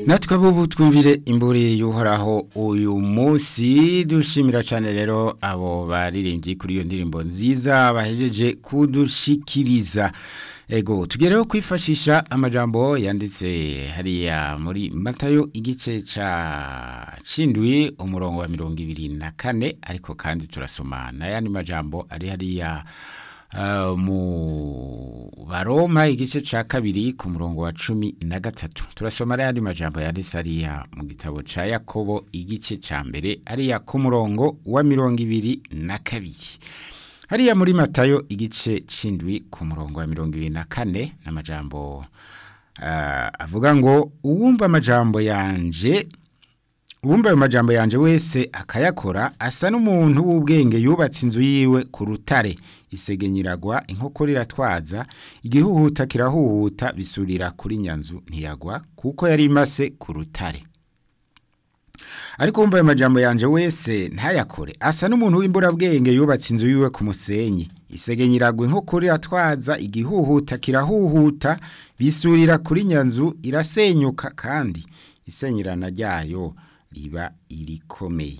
natwe abo twumvire imburi y'uhoraho uyu munsi dushimira cyane rero abo baririmbyi kuri iyo ndirimbo nziza bahejeje kudushikiriza ego tugereho kwifashisha amajambo yanditse hariya muri matayo igice ca cindwi umurongo wa mirongo ibiri na kane ariko kandi turasoma n'ayandi majambo ari hariya Uh, mu baroma igice ca kabiri ku murongo wa cumi na gatatu turasoma ayandi majambo yanditse ariya mu gitabo ca yakobo igice ca mbere ariya ku murongo wa mirongo ibiri na kabiri hariya muri matayo igice c'indwi ku murongo wa mirongo ibiri na kane n'amajambo uh, avuga ngo uwumva amajambo yanje uwumva ayo majambo yanje wese akayakora asa n'umuntu w'ubwenge yubatse inzu yiwe ku rutare isegenyiragwa inkokora iratwaza igihuhuta kirahuhuta bisurira kuri nyanzu ntiyagwa kuko yari imase ku rutare ariko wumva ayo majambo yanje wese ntayakore asa n'umuntu w'imburabwenge yubatse inzu yiwe ku musenyi isegenyiragwa inkokora iratwaza igihuhuta kirahuhuta bisurira kuri nyanzu irasenyuka kandi isenyirana ryayo riba irikomeye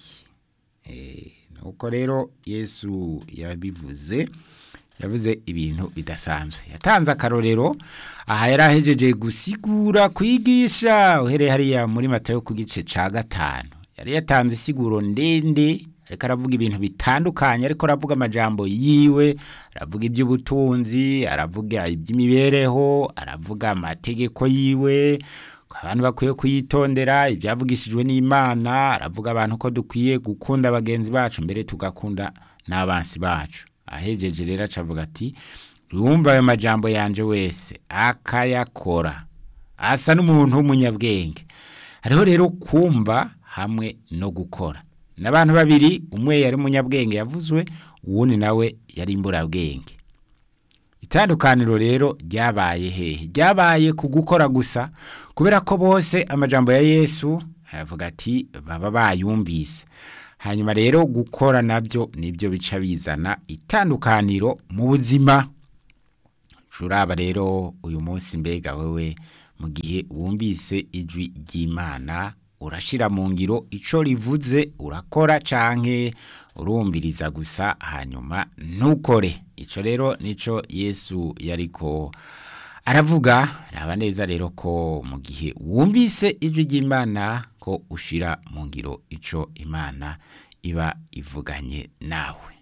nuko rero yesu yabivuze yavuze ibintu bidasanzwe yatanze akarorero aha yari ahejeje gusigura kwigisha uhereye hariya muri matayo ku gice cya gatanu yari yatanze isiguro ndende ariko aravuga ibintu bitandukanye ariko aravuga amajambo yiwe aravuga iby'ubutunzi aravuga iby'imibereho aravuga amategeko yiwe abantu bakwiye kuyitondera ibyavugishijwe n'imana aravuga abantu ko dukwiye gukunda bagenzi bacu mbere tugakunda n'abansi bacu ahejeje rero acavuga ati wumva ayo majambo yanje wese akayakora asa n'umuntu w'umunyabwenge hariho rero kumva hamwe no gukora n'abantu babiri umwe yari umunyabwenge yavuzwe uwundi nawe yari imburabwenge itandukaniro rero ryabaye hehe ryabaye ku gukora gusa kubera ko bose amajambo ya yesu aravuga ati baba bayumvise hanyuma rero gukora nabyo nibyo bica bizana itandukaniro mu buzima turaba rero uyu munsi mbega wewe mu gihe wumvise ijwi ry'imana urashira mu ngiro icyo rivuze urakora canke urumviriza gusa hanyuma ntukore icyo rero nicyo yesu yariko aravuga raba neza rero ko mu gihe wumvise ijwi ry'imana ko ushira mu ngiro icyo imana iba ivuganye nawe